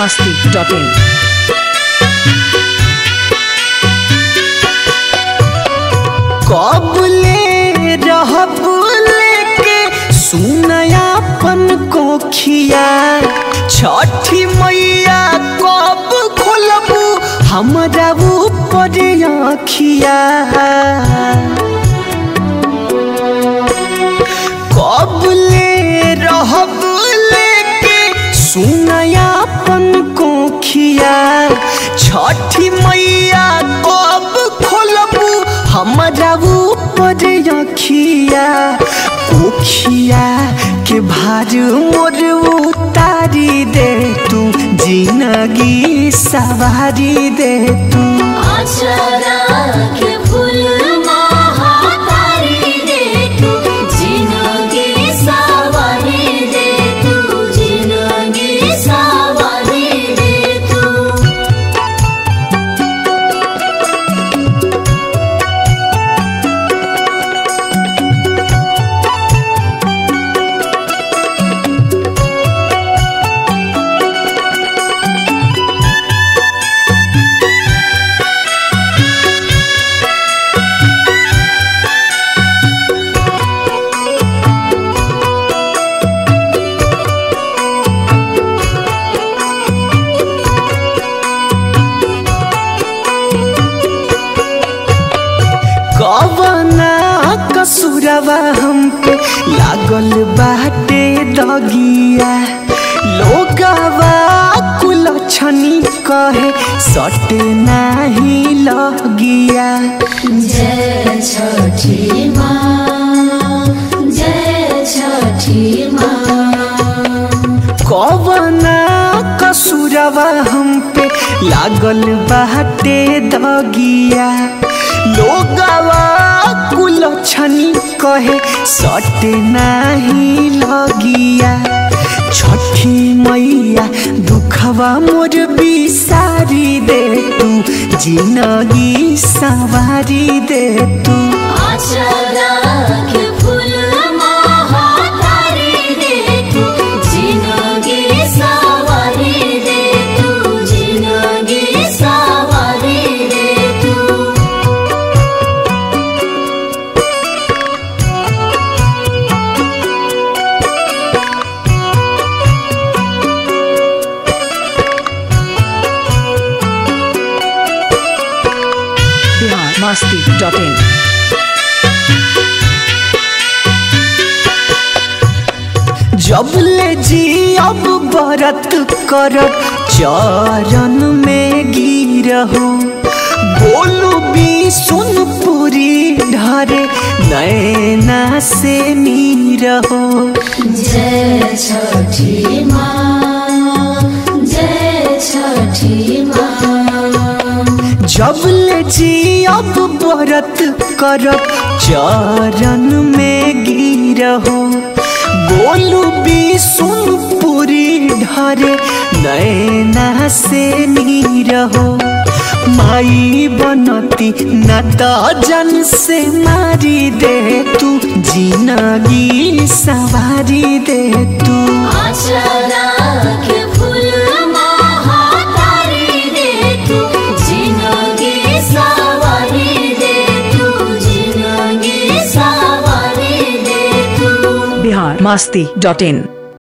masti.in. कबले रहब लेके सुनयापन कोखिया छठी मैया कब खोलबू हमरा ऊपर आँखिया कबले रहब लेके सुनयापन कोखिया छठी मैया कब खोलबू हमरा ऊपर अखिया कोखिया के भार मोर उतारी दे तू जिंदगी सवारी दे तू अक्षरा के फूल महातारी दे तू जिंदगी सवारी दे तू जिंदगी सवारी दे तू कवना कसुरवा हम पे लागल बाटे दगिया लोगवा कुल छनी कहे सटे नाही लगिया जय छठी माँ जय छठी माँ कवना कसुरवा हम पे लागल बाटे दगिया लोगवा कुल छनी कहे सटे नाही लगिया छठी मैया दुखवा मोर बिसारी दे तू जिंदगी सवारी दे तू अक्षरा के फूल महातारी दे तू जिंदगी सवारी दे तू जिंदगी सवारी दे तू Bihar masti.in. जब ले जी अब बरत करब चरण में गिरहो बोलू भी सुन पूरी ढरे नैना से नीरहो जय छठी माँ जय छठी माँ जब ले जी अब बरत करब चरण में गिरहो बोलू भी सुन पूरी ढरे नैना से नीरहो माई बनती न त जन से मारी दे तू जिंदगी सवारी दे तू अक्षरा के फूल महातारी दे तू जिंदगी सवारी दे तू जिंदगी सवारी दे तू Bihar masti.in.